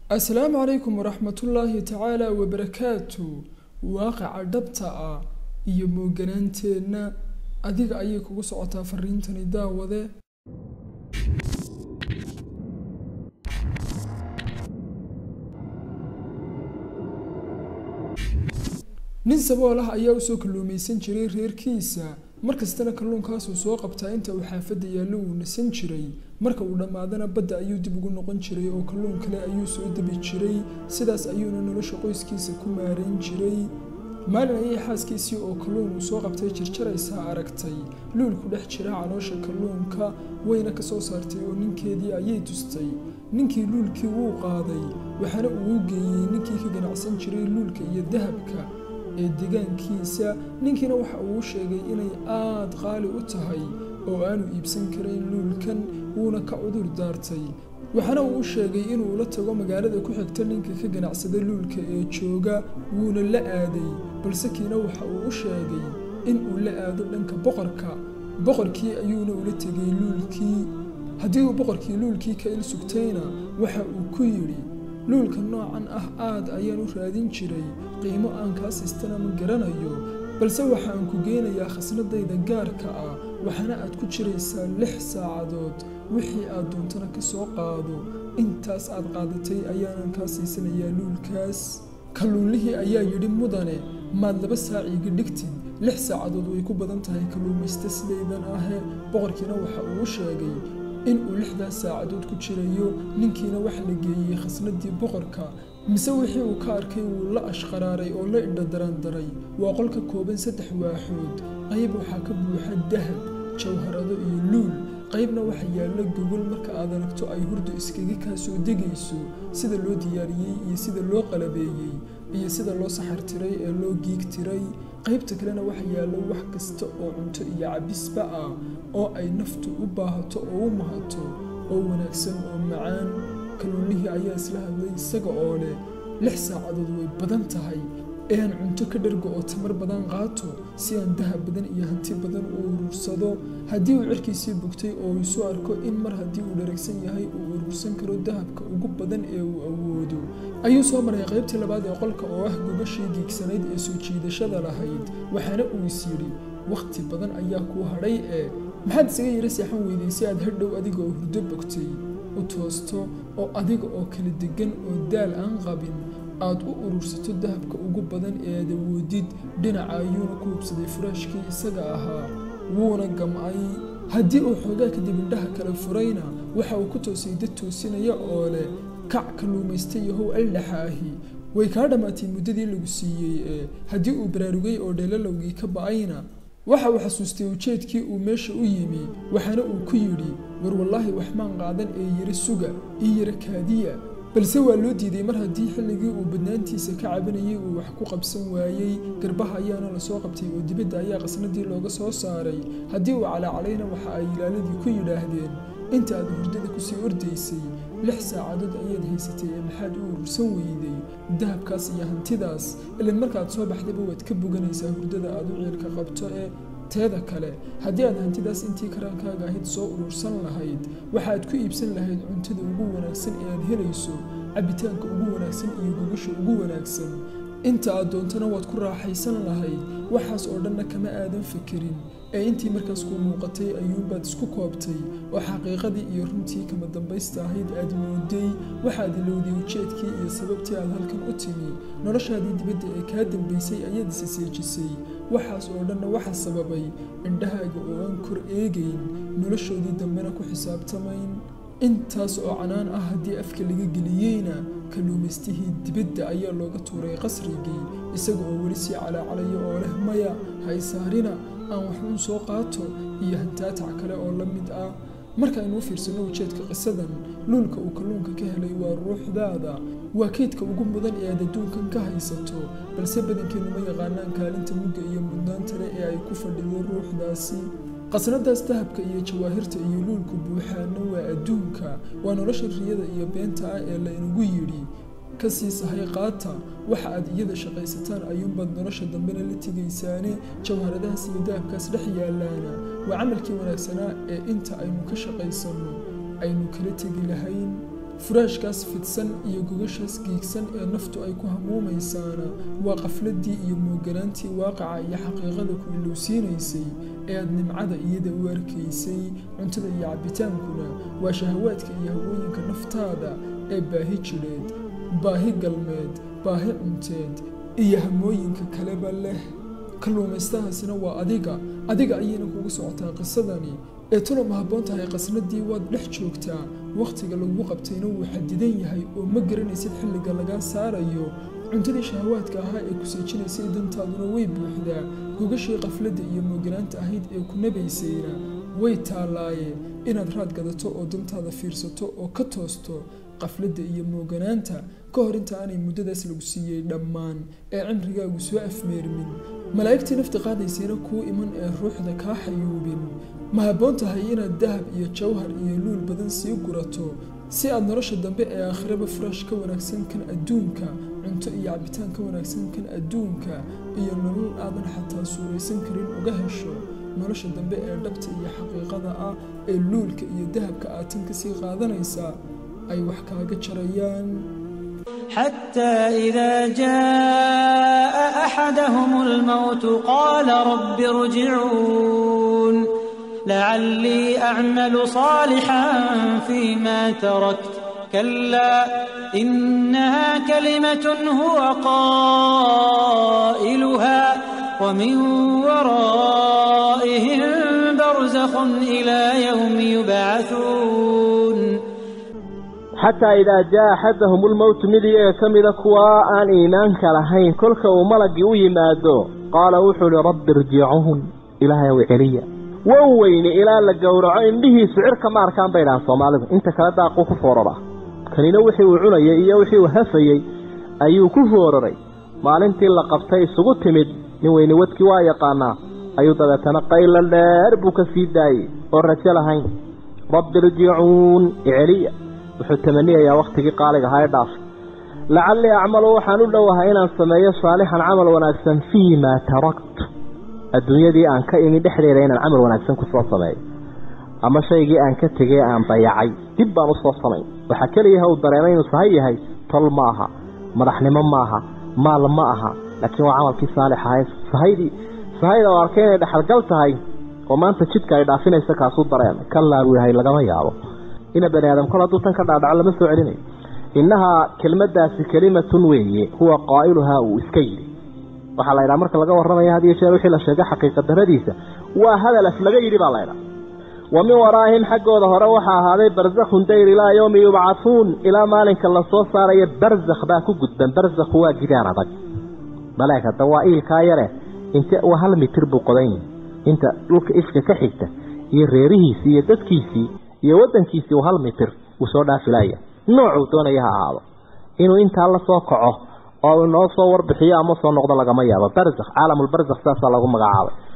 asalaamu calaykum waraxmatullaahi tacaala wabarakaatu waaqaca dhabta ah iyo mooganaanteenna adiga ayay kugu socotaa fariintani daawade nin sabool ah ayaa usoo kalluumaysan jiray reerkiisa markastana kalluunkaasuu soo qabtaa inta uu xaafadda yaallo uu nasan jiray marka uu dhammaadana badda ayuu dib ugu noqon jiray oo kalluun kale ayuu soo dabi jiray sidaas ayuuna nolosha qoyskiisa ku maarayn jiray maalin ayay xaaskiisii oo kalluun uu soo qabtay jirjaraysaa aragtay luul ku dhex jira caloosha kalluunka wayna ka soo saartay oo ninkeedii ayay tustay ninkii luulkii wuu qaaday waxaana uu u geeyey ninkii ka ganacsan jiray luulka iyo dahabka ee deegaankiisa ninkiina waxa uu sheegay inay aad qaali u tahay oo aanu iibsan karayn luulkan wuuna ka cudur daartay waxaana uu u sheegay inuu la tago magaalada ku xigta ninka ka ganacsada luulka ee jooga wuuna la aaday balse kiina waxa uu u sheegay in uu la aado dhanka boqorka boqorkii ayuuna ula tegay luulkii haddii uu boqorkii luulkii ka il sugtayna waxa uu ku yidhi luulka noocan ah aad ayaan u raadin jiray qiimo aan kaa siistana ma garanayo balse waxaan ku geynayaa khasnadayda gaarka ah waxaana aad ku jiraysaa lix saacadood wixii aad doontana ka soo qaado intaas aad qaadatay ayaanan kaa siisanayaa luulkaas kalluunlihii ayaa yidhi mudane maad laba saac iiga dhigtid lix saacadood way ku badan tahay kalluumaysta sidaydan ahe boqorkiina waxa uu u sheegay in uu lixdaas saacadood ku jirayo ninkiina waxa la geeyey khasnadii boqorka mise wixii uu ka arkay wuu la ashqaraaray oo la indha darandaray waa qol ka kooban saddex waaxood qayb waxaa ka buuxa dahab jawharado iyo luul qaybna waxa yaalla gogol marka aad aragto ay hurdu iskaga kaa soo degayso sida loo diyaariyey iyo sida loo qalabeeyey iyo sida loo saxartiray ee loo giigtiray qaybta kalena waxa yaallo wax kasta oo cunto iyo cabisba ah oo ay naftu u baahato oo u mahato oo wanaagsan oo macaan kalluunlihii ayaa isla hadlay isaga oo leh lix saacadood way badan tahay ee aan cunto ka dhargo oo tamar badan qaato si aan dahab badan iyo hanti badan u urursado haddii uu cirkiisii bugtay oo isu arko in mar haddii uu dharagsan yahay uu urursan karo dahabka ugu badan ee uu awoodo ayuu soo maray qaybtii labaad ee qolka oo ah gogashii giigsanayd ee soo jiidashada lahayd waxaana uu is yidhi wakhti badan ayaa kuu hadhay ee maxaad isaga yara seexan weyday si aad hadhow adiga oo hurdo bogtay u toosto oo adiga oo kala degan oo daal aan qabin aad u urursato dahabka ugu badan ee aad awoodid dhinaca ayuuna ku hubsaday furaashkii isaga ahaa wuuna gam'ay haddii uu xoogaa kadib indhaha kale furayna waxa uu ku toosay dad toosinaya oo leh kac kalluumaysta yahow aldhaxa ahi way kaa dhammaatay muddadii lagu siiyey ee haddii uu baraarugay oo dheelalowgii ka ba'ayna waxa uu xasuustay ujeedkii uu meesha u yimi waxaana uu ku yidhi war wallaahi wax maan qaadan ee yara suga io yara kaadiya balse waa loo diiday mar haddii xilligii uu badnaantiisa ka cabanayay uu wax ku qabsan waayey garbaha ayaana lasoo qabtay oo dibadda ayaa qasnadii looga soo saaray haddii uu calaacalayna waxa ay ilaaladii ku yidhaahdeen inta aad hurdada kusii ordaysay lix saacadood ayaad haysatay ee maxaad u urursan weyday dahabkaas iyo hantidaas ilan markaad soo baxdayba waad ka boganaysaa hurdada aad u ciilka qabto ee teeda kale haddii aad hantidaas intii karaankaaga ahayd soo urursan lahayd waxaad ku iibsan lahayd cuntada ugu wanaagsan ee aad helayso cabitaanka ugu wanaagsan iyo gogasha ugu wanaagsan inta aad doontana waad ku raaxaysan lahayd waxaas oo dhanna kama aadan fikirin ee intii markaas kuu muuqatay ayuunbaad isku koobtay oo xaqiiqadii iyo runtii kama dambaysta ahayd aad mooday waxaad ilowday ujeedkii iyo sababtii aad halkan u timi noloshaadii dibadda ee kaa dambaysay ayaad isa seejisay waxaas oo dhanna waxa sababay indhahaaga oo aan kor eegayn noloshoodii dambena ku xisaabtamayn intaas oo canaan ah haddii afka laga geliyeyna kalluumaystihii dibadda ayaa looga tuuray qasrigii isaga oo weli sii calaacalaya oo leh maya haysaarina aan waxuun soo qaato iyo hantaatac kale oo la mid ah markaaynu u fiirsanno ujeedka qisadan luulka uu kalluunka ka helay waa ruuxdaada waa keydka ugu mudan ee aad adduunkan ka haysato balse badankeennu ma yaqaanaan kaalinta mugga iyo mudnaanta leh ee ay ku fadhido ruuxdaasi qasnadaas dahabka iyo jawaahirta iyo luulku buuxaana waa adduunka waa nolosha riyada iyo beenta ah ee laynagu yidhi ka sii sahay qaata waxa aad iyada shaqaysataan ayuunbaad nolosha dambena la tegaysaane jawharadahaas iyo dahabkaas dhex yaalaana waa camalkii wanaagsanaa ee inta aynu ka shaqaysanno aynu kala tegi lahayn furaashkaas fidsan iyo gogashaas giigsan ee naftu ay ku hamuumaysaana waa qafladii iyo mooganaantii waaqaca iyo xaqiiqada ku ilowsiinaysay ee aad nimcada iyada u arkaysay cuntada iyo cabbitaankuna waa shahawaadka iyo hawooyinka naftaada ee baahi jidheed baahi galmeed baahi cunteed iyo hamooyinka kaleba leh kalluumaystahaasina waa adiga adiga ayayna kugu socotaa qisadani ee tuna ma habboon tahay qasnadii waad dhex joogtaa wakhtiga lagu qabtayna wuu xadidan yahay oo ma garanaysid xilliga lagaa saarayo cuntadii shahawaadka ahaa ee ku seejinaysay dantaaduna way buuxdaa gogashii qafladda iyo mooganaanta ahayd ee ku nabaysayna way taallaaye inaad raad gadato oo dantaada fiirsato oo ka toosto qafladda iyo mooganaanta ka hor inta aanay muddadaas lagu siiyey dhammaan ee cimrigaagu soo afmeermin malaa'igtii nafti qaadaysayna kuu iman ee ruuxda kaa xayuubin ma habboon tahay inaad dahab iyo jawhar iyo luul badan sii gurato si aad nolosha dambe ee aakhiraba furaash ka wanaagsan kan adduunka cunto iyo cabitaan ka wanaagsan kan adduunka iyo nolol aadan xataa suuraysan karin uga hesho nolosha dambe ee dhabta iyo xaqiiqada ah ee luulka iyo dahabka aad tan kasii qaadanaysaa ay wax kaaga jarayaan حتى إذا جاء أحدهم الموت قال رب ارجعون لعلي أعمل صالحا فيما تركت كلا إنها كلمة هو قائلها ومن ورائهم برزخ إلى يوم يبعثون xataa idaa jaa axadahum ulmowtu mid iyaga ka mida kuwaa aan iimaanka lahayn kolka uu malagii u yimaado qaala wuxuu ihi rabbi irjicuhun ilaahayow celiya wow weyne ilaa la gowraco indhihiisu cirka ma arkaan bay dhahaan soomaalidu inta kale daaquu ku foorara kanina wixii uu cunayay iyo wixii uu hafayey ayuu ku fooraray maalintii la qabtay isugu timid nin weyne wadkii waa yaqaanaa ayuu dabeetana qayla dheer buu ka sii daayey oo rajo lahayn rabbi irjicuun iceliya wuxuu tamaniyayaa wakhtigii qaaliga ahaa ee dhaafay lacallii acmalu waxaan u dhowahay inaan sameeyo saalixan camal wanaagsan fii maa taraktu adduunyadii aan ka imi dhexdeeda inaan camal wanaagsan kusoo sameeyo ama shaygii aan ka tegey aan dayacay dib baan usoo samayn waxaa keliyaha uu dareemay inuu sahay yahay tol ma aha madaxnimo maaha maal ma aha laakiin waa camalkii saalix ahay sahaydii sahayda oo arkay inay dhexalgal tahay oo maanta jidka ay dhaafinaysa kaasuu dareemay kallaa buu yahay lagama yaabo ina bani aadam kol hadduu tan ka dhaadhaco lama soo celinayo innahaa kelmaddaasi kelimatun weeye huwa qaa'iluhaa uu iska yidhi waxaa la ydhaha marka laga warramaya had iyo jeer wixii la sheegay xaqiiqa daradiisa waa hadal af laga yidhi baa la ydhaha wa min waraa'ihim xaggooda hore waxaa ahaaday barzakhun dayr ilaa yowmi yubcahuun ilaa maalinka lasoo saarayo barzakh baa ku gudban barzakhu waa gidaar adag baleeg hadda waa iilkaa yare inte waa hal mitir buu qodan yahay inta dhulka ifka ka xigta iyo reerihiisii iyo dadkiisii iyo waddankiisii uu hal mitir uu soo dhaafilaya noocuu doonaya ha ahaado inuu intaa la soo kaco oo inoo soo warbixiyo ama soo noqdo lagama yaabo barzakh caalamulbarzakh saasaa lagu magacaabay